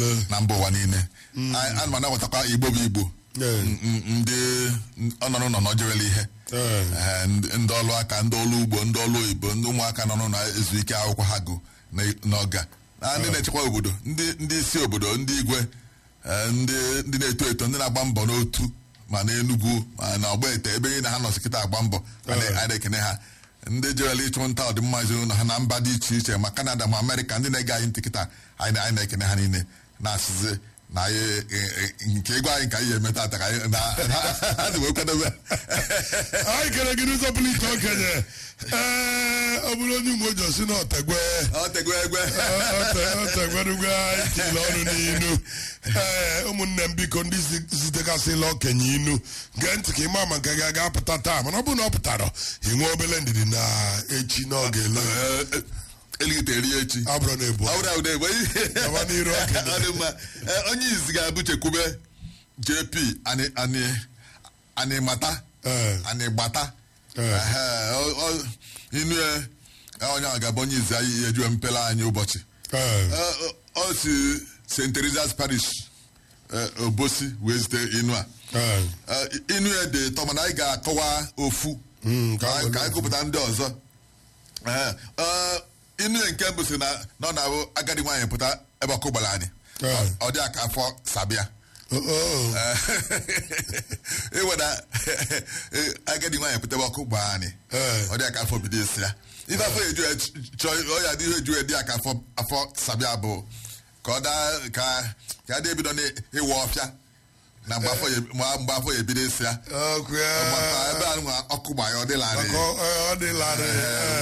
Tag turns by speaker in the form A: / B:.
A: na mba ụwa niile ana m anabatakwa igbo bụ igbo ndị ọnọrọ nọ n'ojerela ihe ndị ọlụ aka ndị ọlụ ugbo ndị ọlụ oyibo ndị ụmụaka nọ na ezu ike akwụkwọ ha gụ n'ọga ndị na-echekwa obodo ndị isi obodo ndị igwe ndị na-eto eto ndị na-agba mbọ n'otu ma n'enugwu ma na ọgba ete ebe niile ha nọsị kịta agba mbọ a na-ekene ha ndị jerela ịchụ nta ọdịmma ezinụlọ ha na mba dị iche iche ma kanada ma amerịka ndị na-ege anyị ntị kịta anyị na-ekene ha niile na-asịzi na nke ịgwa anyị ka anyị ga-eme tata ka anyị ha dị wee kwadobe
B: anyị kere gị n'ụzọ pụrụ iche okenye ee ọ bụrụ onye ume oji osi na ọtegwe
A: ọtegwe egwe
B: ọtegwerugwe anyị tile ọnụ n'inu ee ụmụnne m biko ndị zitegasịla okenye inu gee ntị ka ịma ma nke gị ga-apụta taa mana ọ bụrụ na ọ pụtara ị nwee obele ndidi na echi n'oge ele
A: eligite eri echi
B: abụrụ na ebu
A: ọbụrụ ahụ na-egbe
B: gaba n'iru okenye
A: ọ dị mma onye izi ga-abụ chekwube jp anyị mata anyị gbata inu onye ahụ ga-abụ onye izi anyị ejuwe mpele anyị ụbọchị ọ si st teresa's parish obosi wee zite inu a inu ya dị tọ mana anyị ga-akọwa ofu ka anyị gụpụta ndị ọzọ inu nke mbụ si na ọ na-abụ agadi nwaanyị pụta ebe ọkụ gbara anyị ọ dị aka afọ sabịa ịweda agadi nwaanyị pụta ebe ọkụ gbara anyị ọ dị aka afọ bido esi ya ife afọ eju chọọ ọya dị ihe eju dị aka afọ sabịa bụ ka ọ daa ka ka adị ebido n'ịwa ọfịa na mgbe afọ ya ebido esi ya ebe a ọkụ gbara ya ọ dịlarị
B: ọ dịlarị